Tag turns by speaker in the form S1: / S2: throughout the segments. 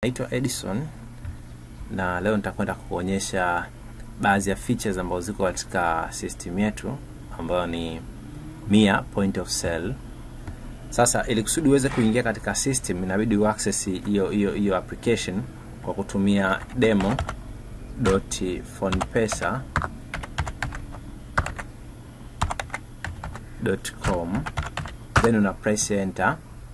S1: naitwa Edison na leo nitakwenda kuonyesha baadhi ya features ambazo ziko katika system yetu ambayo ni Mia point of sale. Sasa ili kusudi uweze kuingia katika system inabidi uaccess hiyo hiyo hiyo application kwa kutumia demo dot phonepesa dot com then una press enter.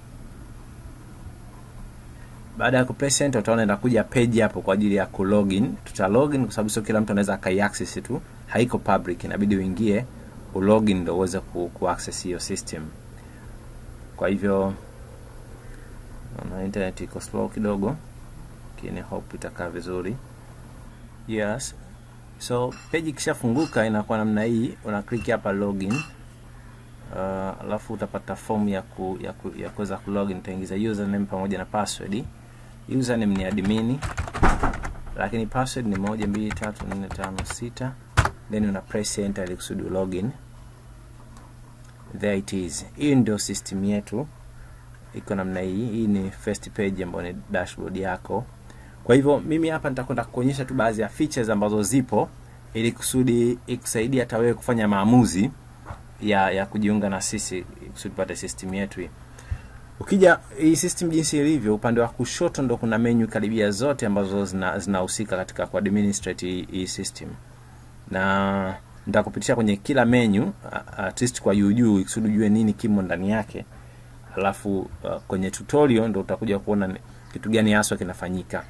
S1: Baada ya kupress enter, utaona inakuja page hapo kwa ajili ya kulogin. Tuta login kwa sababu sio kila mtu anaweza akaiaccess tu, haiko public, inabidi uingie ulogin ndio uweze ku, ku access hiyo system. Kwa hivyo na internet iko slow kidogo, lakini hope itakaa vizuri. Yes, so page ikishafunguka inakuwa namna hii, una click hapa login. Uh, alafu utapata form ya ku, ya ku, ya kuweza kulogin. Utaingiza username pamoja na password. Username ni admin, lakini password ni moja mbili tatu nne tano sita, then una press enter ili kusudi login. There it is. Hii ndio system yetu, iko namna hii. Hii ni first page ambayo ni dashboard yako. Kwa hivyo mimi hapa nitakwenda kuonyesha tu baadhi ya features ambazo zipo ili kusudi ikusaidia hata wewe kufanya maamuzi ya ya kujiunga na sisi kusudi tupate system yetu hii. Ukija hii system jinsi ilivyo, upande wa kushoto ndo kuna menu karibia zote ambazo zinahusika zina katika kuadministrate hii, hii system, na nitakupitisha kwenye kila menu at least kwa juu juu, kusudi ujue nini kimo ndani yake, alafu uh, kwenye tutorial ndo utakuja kuona kitu gani haswa kinafanyika.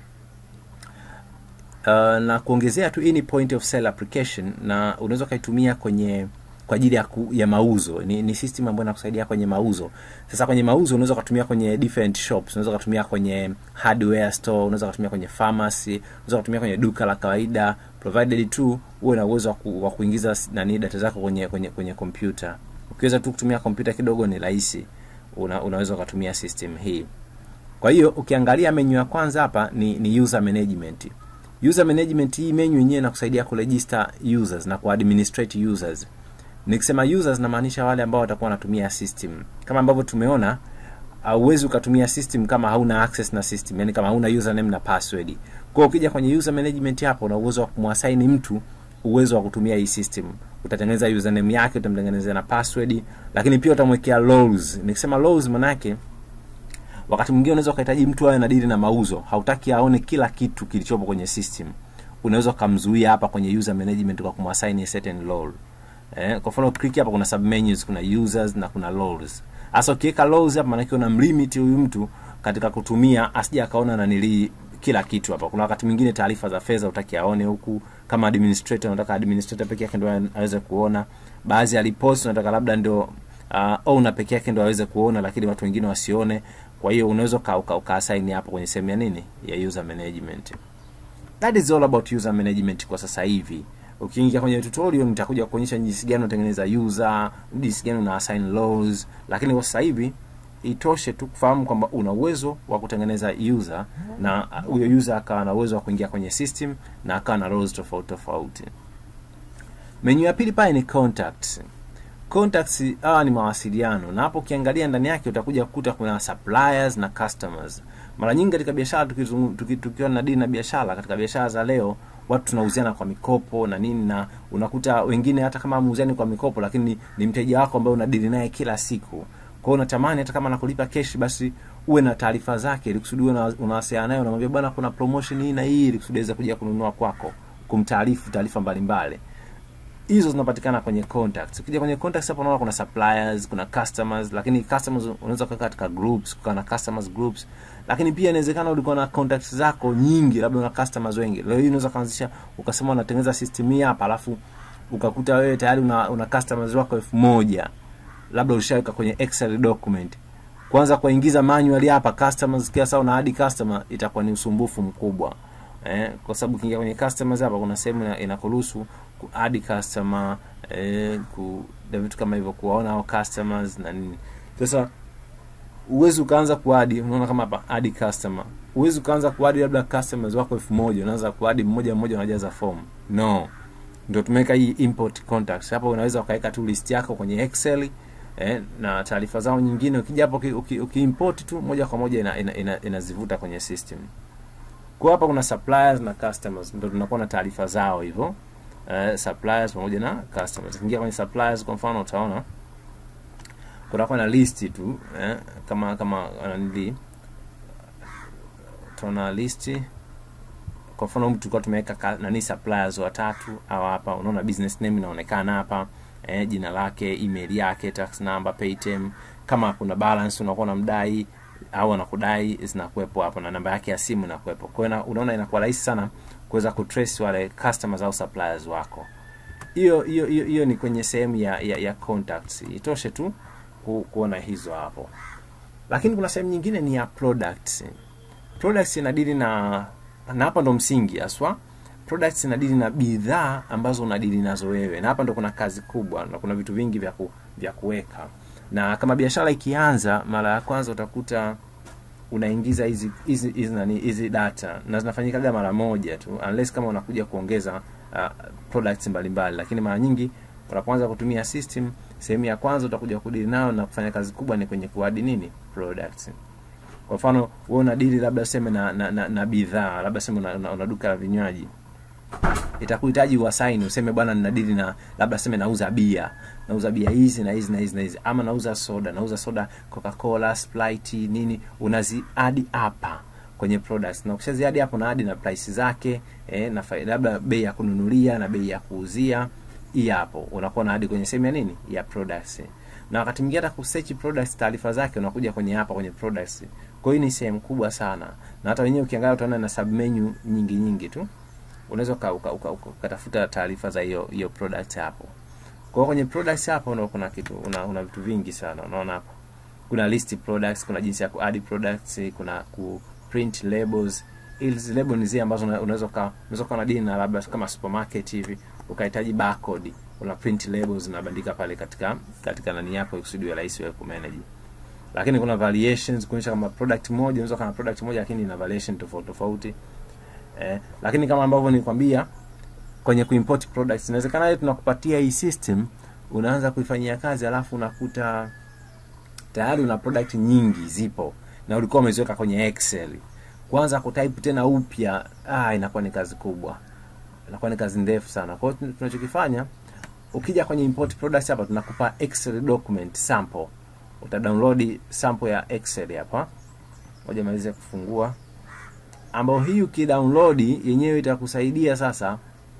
S1: Uh, na kuongezea tu, hii ni point of sale application na unaweza ukaitumia kwenye kwa ajili ya, ku, ya mauzo. Ni, ni system ambayo inakusaidia kwenye mauzo. Sasa kwenye mauzo unaweza kutumia kwenye different shops, unaweza kutumia kwenye hardware store, unaweza kutumia kwenye pharmacy, unaweza kutumia kwenye duka la kawaida provided tu uwe na uwezo wa, ku, wa kuingiza nani data zako kwenye kwenye kwenye kompyuta. Ukiweza tu kutumia kompyuta kidogo ni rahisi, una, unaweza kutumia system hii. Kwa hiyo ukiangalia menu ya kwanza hapa ni, ni user management. User management hii menu yenyewe inakusaidia kuregister users na kuadministrate users. Nikisema users namaanisha wale ambao watakuwa wanatumia system. Kama ambavyo tumeona, hauwezi ukatumia system kama hauna access na system, yani kama hauna username na password. Kwa hiyo ukija kwenye user management hapo, una uwezo wa kumwasaini mtu uwezo wa kutumia hii system. Utatengeneza username yake, utamtengenezea na password, lakini pia utamwekea roles. Nikisema roles maana yake wakati mwingine unaweza ukahitaji mtu awe na dili na mauzo, hautaki aone kila kitu kilichopo kwenye system. Unaweza ukamzuia hapa kwenye user management kwa kumwasaini a certain role. Eh, kwa mfano click hapa kuna submenus, kuna users na kuna roles. Sasa ukiweka roles hapa maana yake unamlimit huyu mtu katika kutumia asije akaona na nili kila kitu hapa. Kuna wakati mwingine taarifa za fedha utaki aone huku, kama administrator unataka administrator peke yake ndio aweze kuona. Baadhi ya reports unataka labda ndio uh, owner peke yake ndio aweze kuona, lakini watu wengine wasione. Kwa hiyo unaweza uka, uka, uka assign hapo kwenye sehemu ya nini ya user management. That is all about user management kwa sasa hivi. Ukiingia kwenye tutorial nitakuja kuonyesha jinsi gani unatengeneza user, jinsi gani una assign roles, lakini kwa sasa hivi itoshe tu kufahamu kwamba una uwezo wa kutengeneza user na huyo user akawa na uwezo wa kuingia kwenye system na akawa na roles tofauti tofauti. Menu ya pili pale ni contacts. Contacts hawa ni mawasiliano, na hapo ukiangalia ndani yake utakuja kukuta kuna suppliers na customers. Mara nyingi katika biashara tukiwa na dini na biashara, katika biashara za leo watu tunauziana kwa mikopo na nini, na unakuta wengine hata kama muuziani kwa mikopo, lakini ni, ni mteja wako ambaye unadili naye kila siku. Kwa hiyo unatamani hata kama anakulipa keshi, basi uwe na taarifa zake, ili kusudi unawasiliana naye, unamwambia bwana, kuna promotion hii na hii, ili kusudi aweze kuja kununua kwako, kumtaarifu taarifa mbalimbali hizo zinapatikana kwenye contacts. Ukija kwenye contacts hapo unaona kuna suppliers, kuna customers, lakini customers unaweza kuweka katika groups, kukaa na customers groups. Lakini pia inawezekana ulikuwa na contacts zako nyingi, labda una customers wengi. Leo hii unaweza kuanzisha ukasema unatengeneza system hii hapa, alafu ukakuta wewe tayari una, una customers wako elfu moja labda ulishaweka kwenye Excel document. Kwanza kuingiza manually hapa customers, kila saa una add customer, itakuwa ni usumbufu mkubwa. Eh, kwa sababu ukiingia kwenye customers hapa kuna sehemu inakuruhusu ku add customer eh, ku vitu kama hivyo, kuwaona hao customers na nini. Sasa uwezi ukaanza kuadi, unaona kama hapa add customer, uwezi ukaanza kuadi labda customers wako elfu moja unaanza kuadi mmoja mmoja, unajaza form no. Ndio tumeweka hii import contacts hapa, unaweza ukaweka tu list yako kwenye Excel eh, na taarifa zao nyingine. Ukija hapo uki, uki import tu moja kwa moja inazivuta ina, ina, ina kwenye system. kwa hapa kuna suppliers na customers ndio tunakuwa na taarifa zao hivyo uh, suppliers pamoja na customers ukiingia kwenye suppliers kwa mfano utaona kunakuwa na list tu eh, kama kama nili utaona listi kwa mfano mtu tulikuwa tumeweka ka- nani suppliers watatu au hapa unaona business name inaonekana hapa eh, jina lake email yake tax number paytem kama kuna balance unakuwa unamdai au anakudai zinakuwepo hapo na namba yake ya simu inakuwepo kwa hiyo ina- unaona inakuwa rahisi sana kuweza kutrace wale customers au suppliers wako hiyo hiyo hiyo hiyo ni kwenye sehemu ya, ya, ya contacts itoshe tu ku, kuona hizo hapo lakini kuna sehemu nyingine ni ya products products inadili na na hapa ndo msingi haswa products inadili na bidhaa ambazo unadili nazo wewe na hapa ndo kuna kazi kubwa na kuna vitu vingi vya ku, vya kuweka na kama biashara ikianza mara ya kwanza utakuta unaingiza hizi hizi hizi nani hizi data na zinafanyikaga mara moja tu unless kama unakuja kuongeza uh, products mbalimbali lakini mara nyingi unapoanza kutumia system sehemu ya kwanza utakuja kudili nayo na kufanya kazi kubwa ni kwenye kuadi nini products kwa mfano wewe una dili labda useme na, na, na, na bidhaa labda sema una, una, una duka la vinywaji itakuhitaji uwasaini useme bwana ninadili na labda seme nauza bia nauza bia hizi na hizi na hizi na hizi ama nauza soda nauza soda coca-cola sprite nini unaziadi hapa kwenye products na ukishaziadi hapo na adi na price zake eh, na fa- labda bei ya kununulia na bei ya kuuzia hii hapo unakuwa na hadi kwenye sehemu ya nini ya products na wakati mwingine hata kusearch products taarifa zake unakuja kwenye hapa kwenye products kwa hiyo ni sehemu kubwa sana na hata wenyewe ukiangalia utaona na submenu nyingi nyingi tu unaweza uka- uka- uka- uka- ukatafuta taarifa za hiyo hiyo product hapo kwa hiyo kwenye products hapo ndo kuna kitu una, una vitu vingi sana unaona hapo kuna list products kuna jinsi ya kuadd products kuna ku print labels hizi label ni zile ambazo una- unaweza uka- unaweza kuwa na dini na labda kama supermarket hivi ukahitaji barcode una print labels unabandika pale katika katika nani yako kusudi iwe rahisi wewe kumanage lakini kuna variations kuonyesha kama product moja unaweza kana product moja lakini ina variation tofauti tofauti eh, lakini kama ambavyo nilikwambia kwenye kuimport products inawezekana ile tunakupatia hii system unaanza kuifanyia kazi alafu unakuta tayari una product nyingi zipo na ulikuwa umeziweka kwenye excel kwanza kutype tena upya ah, inakuwa ni kazi kubwa inakuwa ni kazi ndefu sana kwa hiyo tunachokifanya ukija kwenye import products hapa tunakupa excel document sample uta download sample ya excel hapa ngoja malize kufungua ambayo hii ukidownload yenyewe itakusaidia sasa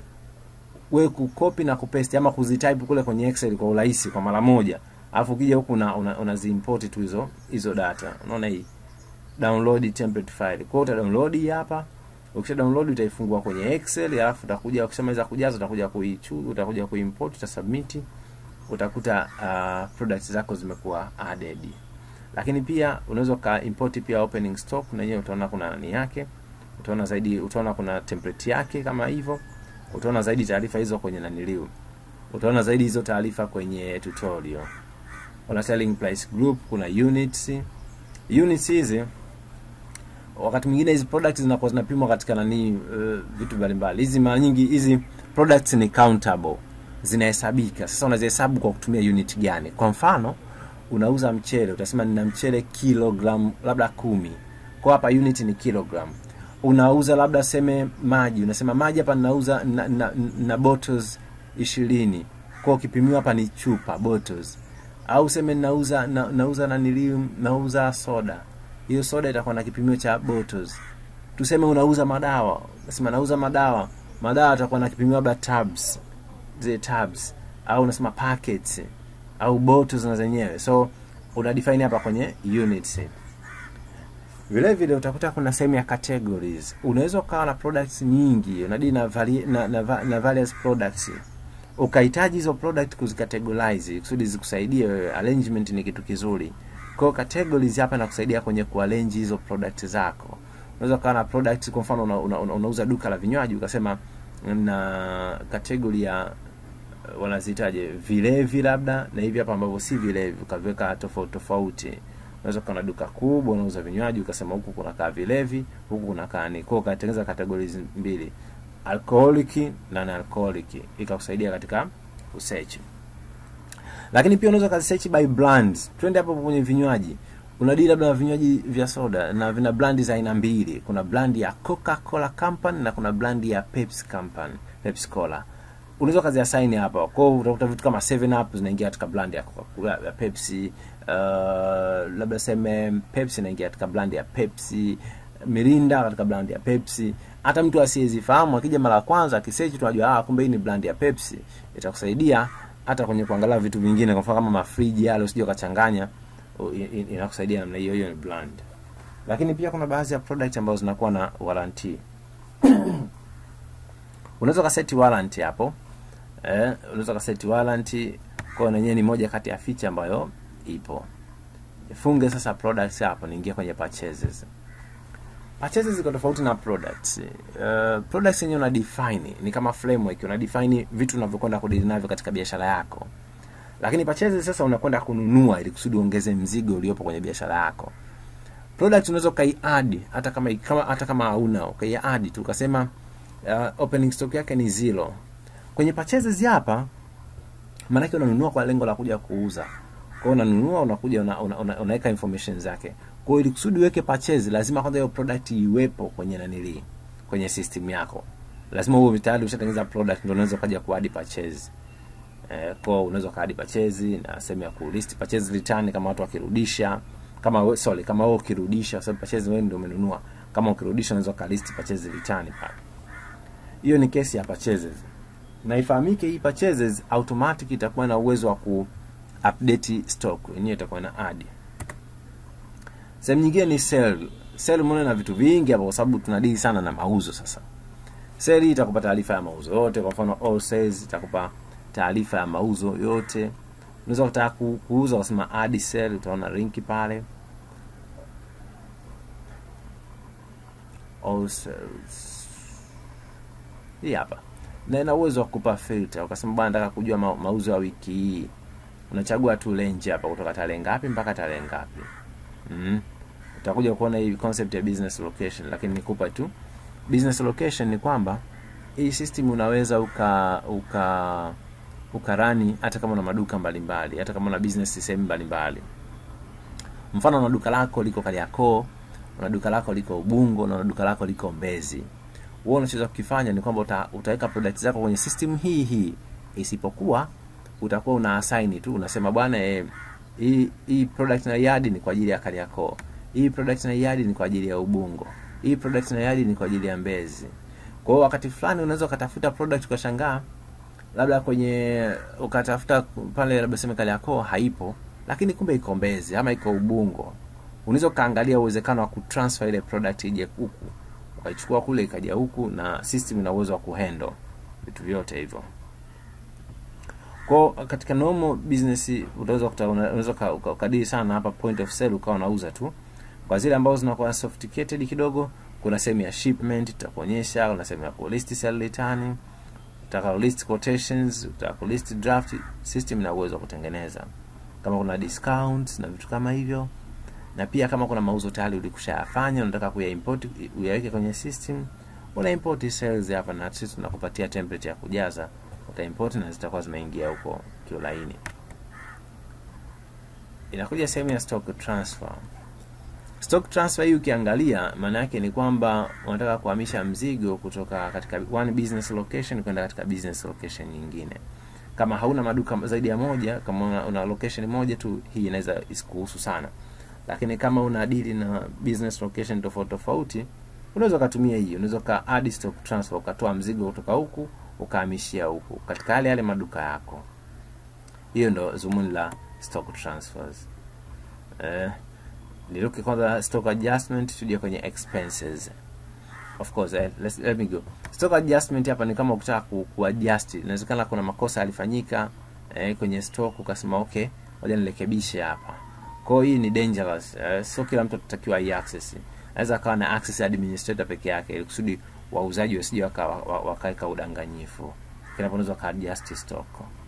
S1: we kukopi na kupaste ama kuzitype kule kwenye excel kwa urahisi kwa mara moja alafu ukija huku una, una, unaziimport tu hizo hizo data unaona hii download template file kwa hiyo uta download hii hapa ukisha download utaifungua kwenye excel alafu utakuja ukishamaliza kujaza utakuja kuichu utakuja kuimport utasubmit utakuta uh, products zako zimekuwa added lakini pia unaweza uka import pia opening stock na yenyewe utaona kuna nani yake utaona zaidi utaona kuna template yake kama hivyo utaona zaidi taarifa hizo kwenye naniliu utaona zaidi hizo taarifa kwenye tutorial kuna selling price group kuna units units hizi wakati mwingine hizi products zinakuwa zinapimwa katika nani uh, vitu mbalimbali hizi mara nyingi hizi products ni countable zinahesabika sasa unazihesabu kwa kutumia unit gani kwa mfano unauza mchele utasema nina mchele kilogram labda kumi kwa hapa unit ni kilogram unauza labda seme maji unasema maji hapa ninauza na, na, na bottles ishirini kwa ukipimiwa hapa ni chupa bottles au seme nauza na, nauza naniliu nauza soda hiyo soda itakuwa na kipimio cha bottles tuseme unauza madawa unasema nauza madawa madawa atakuwa na kipimio labda tabs zile tabs au unasema packets au bottles na zenyewe so una define hapa kwenye units vile vile utakuta kuna sehemu ya categories unaweza ukawa na products nyingi unadili na, vari, na, na, na, na various products ukahitaji hizo product kuzicategorize kusudi zikusaidie wewe arrangement ni kitu kizuri kwa hiyo categories hapa inakusaidia kwenye kuarrange hizo product zako unaweza ukawa na product kwa mfano una, una, una, unauza duka la vinywaji ukasema na category ya wanazitaje vilevi labda na hivi hapa ambavyo si vilevi ukaviweka tofauti tofauti unaweza kuwa na duka kubwa unauza vinywaji ukasema huku kunakaa vilevi huku kunakaa ni kwa ukatengeneza categories mbili alcoholic na non-alcoholic ikakusaidia katika usearch lakini pia unaweza ukasearch by brands twende hapo kwenye vinywaji unadili labda na vinywaji vya soda na vina brandi za aina mbili kuna brandi ya coca cola company na kuna brandi ya pepsi company pepsi cola unaweza kazi ya saini hapa kwao utakuta vitu kama 7 up zinaingia katika brand ya Coca-Cola, ya pepsi uh, labda seme pepsi inaingia katika brand ya pepsi mirinda katika brand ya pepsi hata mtu asiyezifahamu akija mara ya kwanza akisearch tu ajua ah kumbe hii ni brand ya pepsi itakusaidia hata kwenye kuangalia vitu vingine kwa mfano kama mafriji yale usije ukachanganya u- i- i- inakusaidia namna hiyo hiyo ni brand lakini pia kuna baadhi ya product ambazo zinakuwa na warranty unaweza ukaseti warranty hapo eh, unaweza ukaseti warranty kwa na yenyewe ni moja kati ya feature ambayo ipo funge sasa products hapo niingia kwenye purchases purchases ziko tofauti na products uh, products yenyewe una define ni kama framework una define vitu unavyokwenda kudili navyo katika biashara yako lakini purchases sasa unakwenda kununua ili kusudi uongeze mzigo uliopo kwenye biashara yako product unaweza ukaiadi hata kama kama hata kama hauna ukaiadi tu ukasema uh, opening stock yake ni zero kwenye purchases hapa maanake unanunua kwa lengo la kuja kuuza kwa hiyo unanunua unakuja una, una, una, unaweka information zake kwa hiyo ili kusudi uweke purchase lazima kwanza hiyo product iwepo kwenye nanili kwenye system yako lazima uwe tayari ushatengeneza product ndio unaweza ukaja kuadi purchase eh, kwa hiyo unaweza ukaadi purchase na sehemu ya ku list purchase return kama watu wakirudisha kama we, sorry kama wewe ukirudisha kwa sababu purchase wewe ndio umenunua kama ukirudisha unaweza ka list purchase return pale hiyo ni kesi ya purchases na ifahamike hii purchases automatic itakuwa na uwezo wa ku update stock yenyewe itakuwa na add sehemu nyingine ni sell sell umeona na vitu vingi hapo kwa sababu tunadili sana na mauzo sasa sell hii itakupa taarifa ya mauzo yote kwa mfano all sales itakupa taarifa ya mauzo yote unaweza kutaka ku- kuuza ukasema add sell utaona linki pale all sales hii hapa na ina uwezo wa kupa filter ukasema bwana nataka kujua ma mauzo ya wiki hii unachagua tu range hapa kutoka tarehe ngapi mpaka tarehe ngapi mm. utakuja kuona hii concept ya business location lakini nikupa tu business location ni kwamba hii system unaweza uka uka ukarani hata kama una maduka mbalimbali hata kama una business sehemu mbalimbali mfano una duka lako liko Kariakoo una duka lako liko Ubungo na una duka lako liko Mbezi wewe unachoweza kukifanya ni kwamba uta, utaweka product zako kwenye system hii hii isipokuwa utakuwa una assign tu unasema bwana eh, hii hii product na yadi ni kwa ajili ya Kariakoo hii product na yadi ni kwa ajili ya Ubungo hii product na yadi ni kwa ajili ya Mbezi kwa hiyo wakati fulani unaweza ukatafuta product ukashangaa labda kwenye ukatafuta pale labda sema Kariakoo haipo lakini kumbe iko Mbezi ama iko Ubungo unaweza ukaangalia uwezekano wa kutransfer ile product ije huku ukaichukua kule ikaja huku na system ina uwezo wa kuhandle vitu vyote hivyo kwa katika normal business utaweza kuta- una- unaweza uka- uka- ukadili sana hapa point of sale ukawa unauza tu kwa zile ambazo zinakuwa sophisticated kidogo kuna sehemu ya shipment itakuonyesha kuna sehemu ya ku list sell return utaka list quotations utaka list draft system ina uwezo wa kutengeneza kama kuna discounts na vitu kama hivyo na pia kama kuna mauzo tayari ulikushayafanya unataka kuyaimport uyaweke kwenye system una import sales hapa na sisi tunakupatia template ya kujaza utaimport na zitakuwa zimeingia huko kiulaini inakuja sehemu ya stock transfer stock transfer hii ukiangalia maana yake ni kwamba unataka kuhamisha mzigo kutoka katika one business location kwenda katika business location nyingine kama hauna maduka zaidi ya moja kama una, una location moja tu hii inaweza isikuhusu sana lakini kama una dili na business location tofauti tofauti unaweza ukatumia hii unaweza uka add stock transfer ukatoa mzigo kutoka huku ukahamishia huku katika yale yale maduka yako hiyo ndo zumuni la stock transfers eh, niruke kwanza stock adjustment tuje kwenye expenses of course eh, let's, let me go stock adjustment hapa ni kama ukitaka ku, kuadjust inawezekana kuna makosa yalifanyika eh, kwenye stock ukasema okay ngoja nirekebishe hapa kwa hiyo hii ni dangerous eh, sio kila mtu atatakiwa hii access anaweza akawa na access administrator peke yake ili kusudi wauzaji wasije waka- wa- wakaweka udanganyifu kinapo unaweza ka adjust stock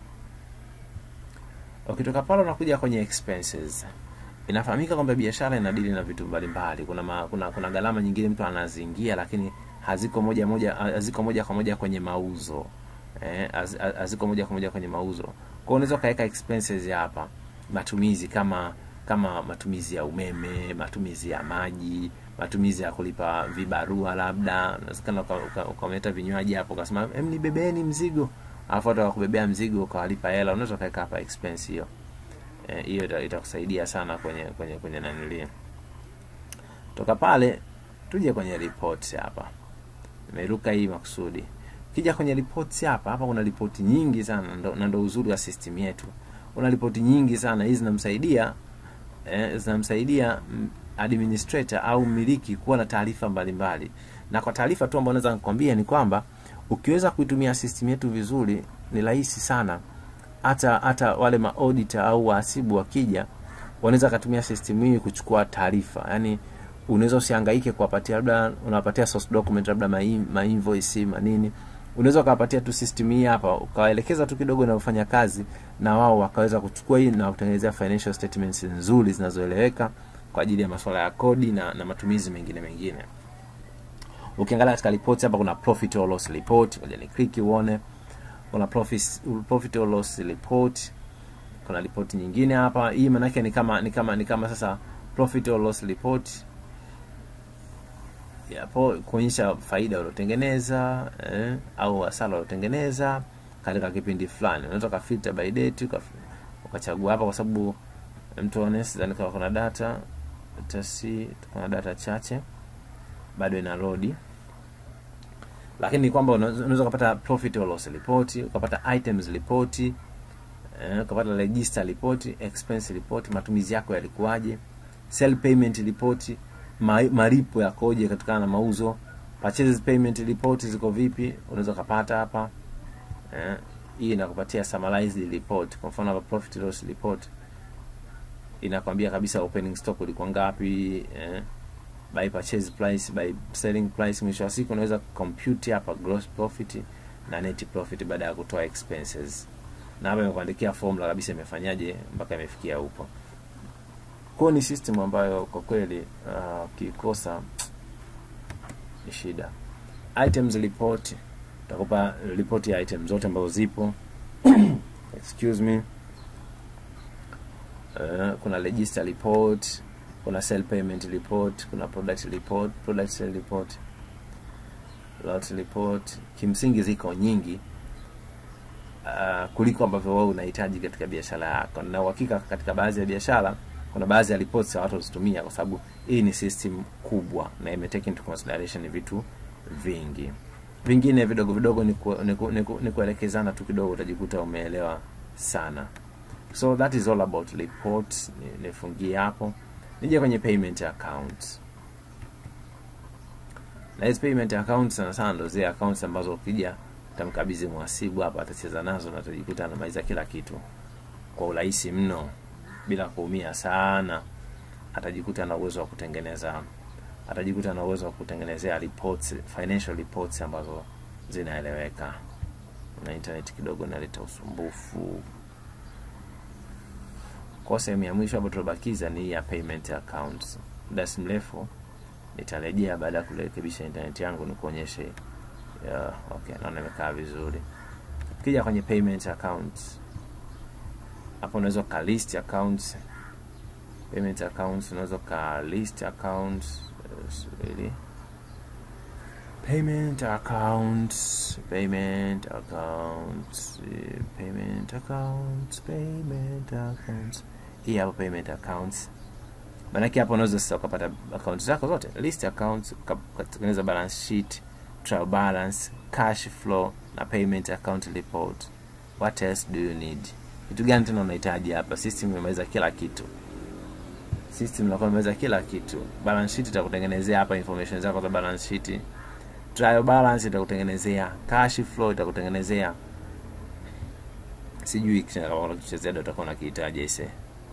S1: ukitoka pale unakuja kwenye expenses inafahamika kwamba biashara inadili na vitu mbalimbali kuna, ma, kuna kuna gharama nyingine mtu anaziingia lakini haziko moja moja haziko moja kwa moja kwenye mauzo eh, haz- haz- haziko moja kwa moja kwenye mauzo kwa hiyo unaweza ukaweka expenses hapa matumizi kama kama matumizi ya umeme matumizi ya maji matumizi ya kulipa vibarua labda unawezekana uka- uka- ukaleta vinywaji hapo ukasema em nibebeeni mzigo alafu hata wakubebea mzigo ukawalipa hela unaweza ukaweka hapa expense hiyo Eh, hiyo ita- itakusaidia sana kwenye kwenye kwenye nanilia toka pale tuje kwenye reports hapa nimeruka hii makusudi kija kwenye reports hapa hapa kuna ripoti nyingi sana ndo- na ndo uzuri wa system yetu una ripoti nyingi sana hizi zinamsaidia eh, zinamsaidia mm, administrator au mmiliki kuwa na taarifa mbalimbali na kwa taarifa tu ambayo naweza nikwambia ni kwamba ukiweza kuitumia system yetu vizuri ni rahisi sana hata hata wale maauditor au wahasibu wakija wanaweza katumia system hii kuchukua taarifa yaani unaweza usihangaike kuwapatia labda unawapatia source document labda ma, ma invoice manini unaweza ukawapatia tu system hii hapa ukawaelekeza tu kidogo inavyofanya kazi na wao wakaweza kuchukua hii na kutengenezea financial statements nzuri zinazoeleweka kwa ajili ya masuala ya kodi na, na matumizi mengine mengine ukiangalia katika report hapa kuna profit or loss report ngoja ni click uone kuna profit, profit or loss report kuna report nyingine hapa hii maanake ni kama ni kama ni kama sasa profit or loss report yapo kuonyesha faida uliotengeneza eh, au hasara uliotengeneza katika kipindi fulani unaweza ukafilter by date uka- ukachagua hapa kwa sababu mtu honest sidhani kama kuna data tasi kuna data chache bado ina load lakini ni kwamba unaweza unaweza ukapata profit or loss report ukapata items report eh, ukapata register report expense report matumizi yako yalikuwaje sell payment report ma, malipo yakoje kutokana na mauzo purchases payment report ziko vipi unaweza ukapata hapa eh, hii inakupatia summarized report kwa mfano hapa profit loss report inakwambia kabisa opening stock ulikuwa ngapi eh, by purchase price by selling price mwisho wa siku unaweza compute hapa gross profit na net profit baada ya kutoa expenses na hapa imekuandikia formula kabisa imefanyaje mpaka imefikia huko kwao ni system ambayo kwa kweli uh, ukikosa ni shida items report utakupa report ya item zote ambazo zipo excuse me uh, kuna register report kuna sell payment report kuna product report product sale report lot report kimsingi ziko nyingi uh, kuliko ambavyo wewe unahitaji katika biashara yako na uhakika katika baadhi ya biashara kuna baadhi ya reports ya watu wazitumia kwa sababu hii ni system kubwa na ime take into consideration vitu vingi vingine vidogo vidogo ni, ku, ni, ku, ni, ku, ni kuelekezana tu kidogo utajikuta umeelewa sana so that is all about reports Ni- nifungie hapo nije kwenye payment account na hizi payment account sana sana ndo zile accounts ambazo ukija utamkabidhi mhasibu hapa atacheza nazo na atajikuta anamaliza kila kitu kwa urahisi mno bila kuumia sana atajikuta na uwezo wa kutengeneza atajikuta na uwezo wa kutengenezea reports financial reports ambazo zinaeleweka na internet kidogo inaleta usumbufu kwa sehemu ya mwisho hapo tulobakiza ni hii ya payment accounts muda si mrefu nitarejea baada ya kurekebisha internet yangu nikuonyeshe yeah, okay naona imekaa vizuri ukija kwenye payment accounts hapo unaweza ka list accounts payment accounts unaweza ka list accounts yes, really payment accounts payment accounts eh, payment accounts payment accounts hii hapo payment accounts maanake hapo unaweza sasa ukapata account zako zote list accounts uka- ukatengeneza balance sheet trial balance cash flow na payment account report what else do you need kitu gani tena unahitaji hapa system imemaliza kila kitu system inakuwa imemaliza kila kitu balance sheet itakutengenezea hapa information zako za balance sheet trial balance itakutengenezea cash flow itakutengenezea sijui kama kuna kitu cha ziada utakuwa unakihitaji ise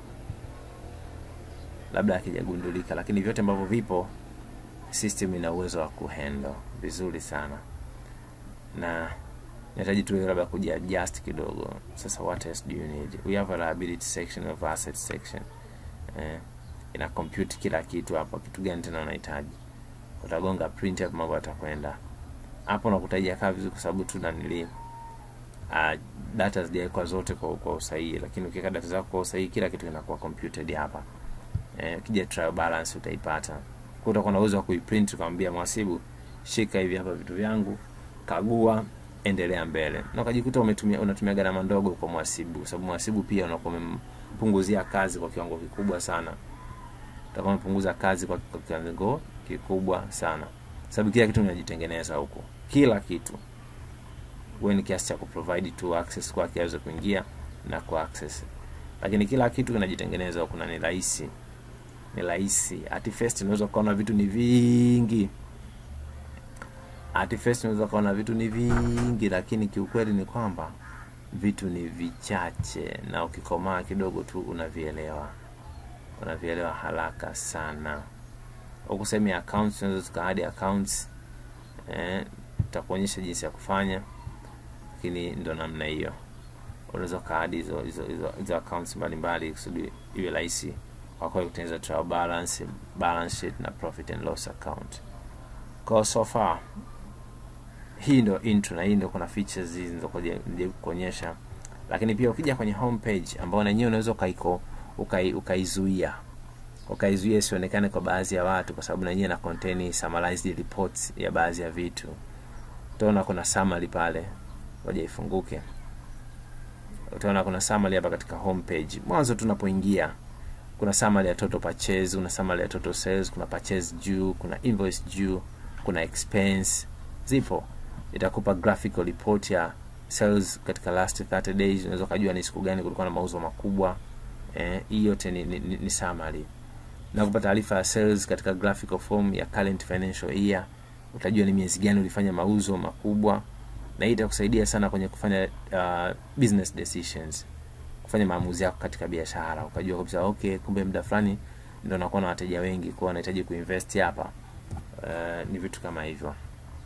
S1: labda akijagundulika lakini vyote ambavyo vipo system ina uwezo wa kuhandle vizuri sana na nahitaji tu labda kuja adjust kidogo sasa what else do you need we have a liability section of asset section eh, ina compute kila kitu hapa kitu gani tena unahitaji utagonga print hapo mambo yatakwenda hapo nakutajia kaa vizuri kwa sababu tu nanili uh, data zijawekwa zote kwa, kwa usahihi lakini ukiweka data zako kwa usahihi kila kitu kinakuwa computed hapa eh, ukija trial balance utaipata kwa utakuwa na uwezo wa kuiprint ukamwambia mhasibu shika hivi hapa vitu vyangu kagua endelea mbele na ukajikuta umetumia unatumia gharama ndogo kwa mhasibu kwa sababu mhasibu pia unakuwa umempunguzia kazi kwa kiwango kikubwa sana utakuwa umepunguza kazi kwa kwa kiwango kikubwa sana sababu kila kitu unajitengeneza huko kila kitu wewe ni kiasi cha kuprovide tu access kwake aweze kuingia na ku access lakini kila kitu kinajitengeneza huko na ni rahisi ni rahisi at first unaweza ukaona vitu ni vingi at first unaweza ukaona vitu ni vingi lakini kiukweli ni kwamba vitu ni vichache na ukikomaa kidogo tu unavielewa unavielewa haraka sana huku sehemu ya accounts unaweza tukaadi accounts eh, takuonyesha jinsi ya kufanya lakini ndo namna hiyo unaweza ukaadi hizo hizo hizo hizo accounts mbalimbali kusudi iwe rahisi kwa kweli kutengeneza trial balance balance sheet na profit and loss account kwa so far hii ndo intro na hii ndo kuna features hizi ndio kuonyesha lakini pia ukija kwenye homepage ambao na yenyewe unaweza ukaiko ukai, ukaizuia ukaizuia isionekane kwa baadhi ya watu kwa sababu na yenyewe na contain summarized reports ya baadhi ya vitu utaona kuna summary pale ngoja ifunguke utaona kuna summary hapa katika homepage mwanzo tunapoingia kuna summary ya total purchase kuna summary ya total sales kuna purchase juu kuna invoice juu kuna expense zipo itakupa graphical report ya sales katika last 30 days unaweza ukajua ni siku gani kulikuwa na mauzo makubwa eh, hii yote ni, ni, ni, ni summary na kupata taarifa ya sales katika graphical form ya current financial year utajua ni miezi gani ulifanya mauzo makubwa na hii itakusaidia sana kwenye kufanya uh, business decisions kufanya maamuzi yako katika biashara ukajua kabisa okay kumbe muda fulani ndo nakuwa na wateja wengi kwa nahitaji kuinvest hapa uh, ni vitu kama hivyo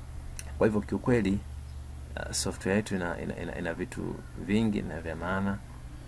S1: kwa hivyo kiukweli uh, software yetu ina, ina, ina, ina vitu vingi na vya maana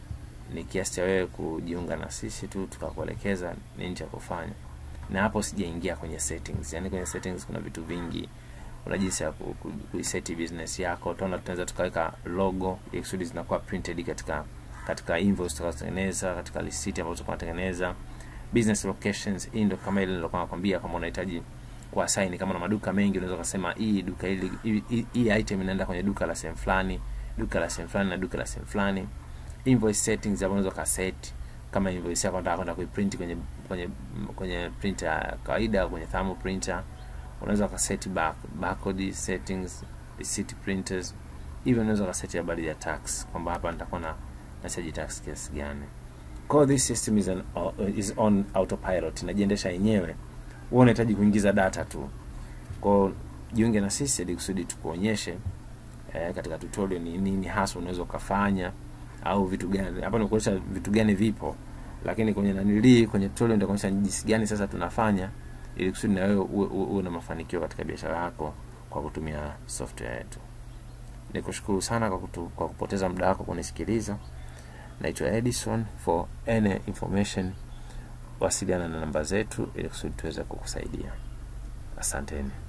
S1: ni kiasi cha wewe kujiunga na sisi tu tukakuelekeza nini cha kufanya na hapo sijaingia kwenye settings yani kwenye settings kuna vitu vingi kuna jinsi ya ku- ku- kuiseti business yako utaona tunaweza tukaweka logo ili kusudi zinakuwa printed katika katika invoice tutakazotengeneza katika receipt ambazo tunatengeneza business locations hii ndio kama ile nilokuwa nakwambia kama unahitaji kuassign kama na maduka mengi unaweza kusema hii duka hili hii- hii hii item inaenda kwenye duka la sehemu fulani duka la sehemu fulani na duka la sehemu fulani invoice settings hapo unaweza ukaset kama invoice yako unataka kwenda kuiprint kwenye kwenye kwenye printer ya kawaida au kwenye thermal printer unaweza ukaset back, barcode settings receipt printers hivyo unaweza ukaseti habari ya tax kwamba hapa nitakuwa na nachaji tax kiasi gani kwa hiyo this system is, an, uh, is on autopilot inajiendesha yenyewe wewe unahitaji kuingiza data tu kwao jiunge na sisi ili kusudi tukuonyeshe eh, katika tutorial ni nini hasa unaweza ukafanya au vitu gani hapa nikuonyesha vitu gani vipo lakini kwenye nanilii kwenye tutorial nitakuonyesha jinsi gani sasa tunafanya ili kusudi na wewe uwe, uwe, uwe na mafanikio katika biashara yako kwa kutumia software yetu nikushukuru sana kwa, kutu, kwa kupoteza muda wako kunisikiliza naitwa edison for any information wasiliana na namba zetu ili kusudi tuweze kukusaidia asanteni